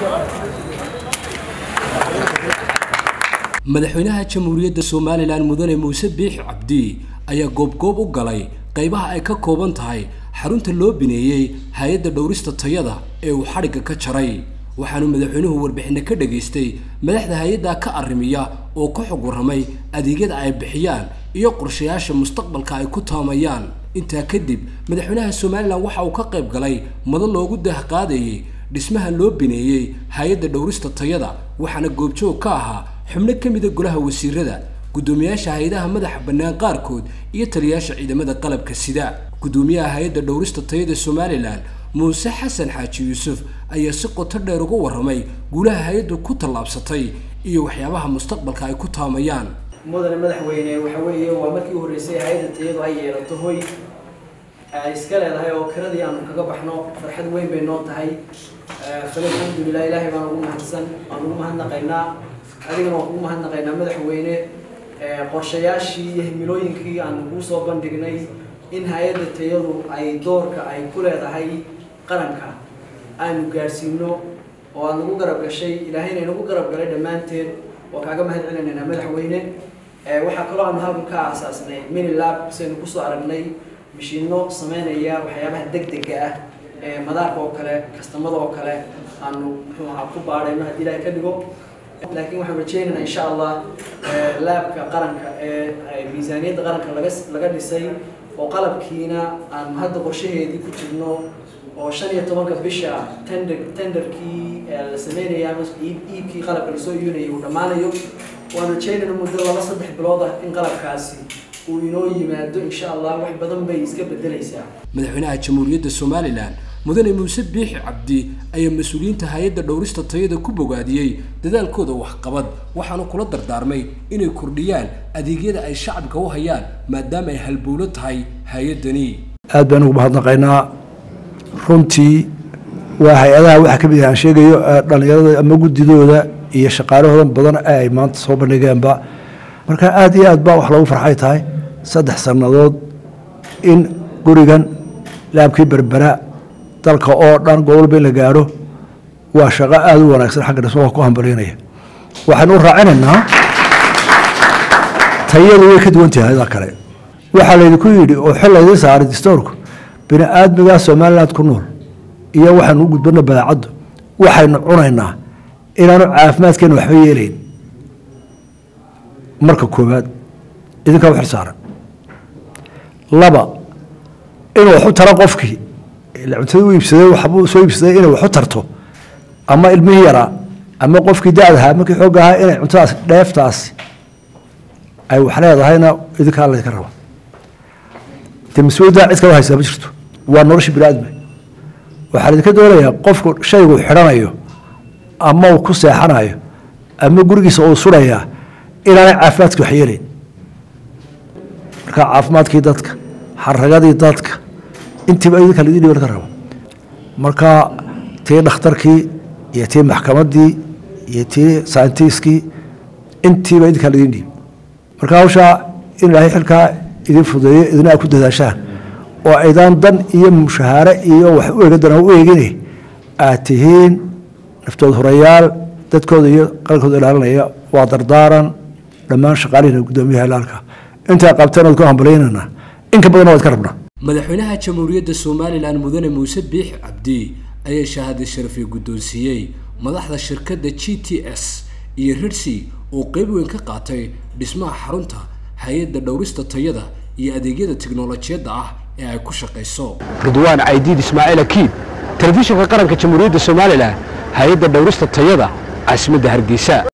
madaxweynaha jamhuuriyadda somalilan mudane muuse biixi cabdi ayaa goobgoob u galay qaybaha ay ka kooban tahay xarunta loo bineeyey hay-adda dhowrista tayada ee uu xadhigga ka jaray waxaanu madaxweynuhu warbixinno ka dhagaystay madaxda hay-adda ka arrimiya oo ka xog warramay adeegyada ay bixiyaan iyo qorshayaasha mustaqbalka ay ku taamayaan intaa kadib madaxweynaha somalilan waxa uu ka qayb galay mado loogu daahqaadayey dhismaha loo bineeyey hay-adda dhowrista tayada waxaana goobjoog ka ahaa xubno ka mida golaha wasiirada guddoomiyaasha hay-adaha madaxa bannaan qaarkood iyo taliyaasha ciidamada qalabka sida guddoomiyaha hay-adda dhowrista tayada somalilan muuse xasan xaaji yuusuf ayaa si qoto dheer uga warramay guulaha hay-addu ku tallaabsatay iyo waxyaabaha mustaqbalka ay ku taamayaan mudane madaxweyne waxa weeye waa markii u horreysay hay-adda tayadu ay yeelato hoy ay iska leedahay oo kiradii aanu kaga baxno farxad weyn bay noo tahay fale alxamdulilah ilaahay baan ugu mahadsan waan ugu mahadnaqaynaa adigana waan kugu mahadnaqaynaa madaxweyne qorshayaashii iyo himilooyinkii aanu kuu soo bandhignay in hay-adda tayadu ay doorka ay ku leedahay qaranka aanu gaadhsiino oo aad nagu garab gashay ilaahayna inagu garab galay dhammaanteed waa kaaga mahad celinaynaa madaxweyne waxaa kaloo aanu halkan ka aasaasnay minilab saynu kusoo aragnay mishiino sameynaya waxyaabaha degdega ah ee madaarka oo kale kastamada oo kale aanu muxuu ahaa ku baadhayno haddii ilaahay ka dhigo laakiin waxaan rajeynaynaa insha allah laabka qaranka ee miisaaniyadda qaranka laga laga dhisay oo qalabkiina aanu hadda qorshaheedii ku jirno oo shan iyo tobanka bisha tender tenderkii la sameynaya ama iibkii qalabka lasoo iibinayay uu dhammaanayo waan rajeynayna muddo laba saddex bilood ah in qalabkaasi uu inoo yimaado insha allah wax badan bay iska bedelaysaa madaxweynaha jamhuuriyadda somalilan mudane muuse biixi cabdi ayaa mas-uuliyiinta hay-adda dhowrista tayada ku bogaadiyey dadaalkooda waxqabad waxaanu kula dardaarmay inay kordhiyaan adeegyada ay shacabka u hayaan maadaama ay halbowlo tahay hay-addani aad baan ugu mahadnaqaynaa runtii waa hay-adaha waxaa ka mid ah aan sheegayo dhallinyarada ama guddidooda iyo shaqaalahoodan badan ee ay maanta soo bandhigeenba marka aad iyo aad baa wax lagu farxay tahay saddex sannadood in gurigan laabkii berbera dalka oo dhan gobolba in la gaadho waa shaqo aada u wanaagsan xagga dhismaha ku hambalyaynaya waxaynu u raacinaynaa tayadu way ka duwan tahay hayada kale waxaa laydinku yidhi oo xil laydin saaray distoorku bini aadmigaa somaliland ku nool iyo waxaynu u gudbana badaacaddu waxaynu cunaynaa inaanu caafimaadkeena waxba yeelayn marka koowaad idinkaa u xil saaran laba inuu waxu taro qofkii cuntada u iibsaday waxbuu soo iibsaday inay waxu tarto ama ilmihii yaraa ama qofkii da-dahaa markii xoog ahaa inay cuntadaas dheeftaasi ay wax leedahayna idinkaa laydinka raba de mas-uuliyaddaa cid kala haysaa ma jirto waa nolosha bini aadma waxaa laydinka doonayaa qofku shaygu xidhanayo ama uu ku seexanayo ama gurigiisa uu surayaa inaanay caafimaadkii wax yeelayn marka caafimaadkii dadka xaragadii dadka intiiba idinka laidin dhiban ka rabo marka tii dhakhtarkii iyo tii maxkamaddii iyo tii sayntiskii intiiba idinkaa laidin dhiib marka hawshaa in ilaahay xilkaa idin fudeeyo idina a ku dadaashaan oo aydaan dan iyo mushahaare iyo wax u eegadan u eegine aad tihiin naftood horayaal dadkooda iyo qalkooda ilaalinaya waa dardaaran dhammaan shaqaalihina guddoomiyaha ilaalka intaa qabteen ood ku hambalyaynana inka badan waad ka rabnaa madaxweynaha jamhuuriyadda somalilan mudane muuse biixi cabdi ayaa shahaada sharafay guddoonsiiyey madaxda shirkadda g t s iyo rirsi oo qeyb weyn ka qaatay dhismaha xarunta hay-adda dhowrista tayada iyo adeegyada tiknolojiyadda ah ee ay ku shaqayso ridwaan caydiid ismaaciil akiid telefishinka qaranka jamhuuriyadda somalilan hay-adda dhowrista tayada caasimadda hargeysa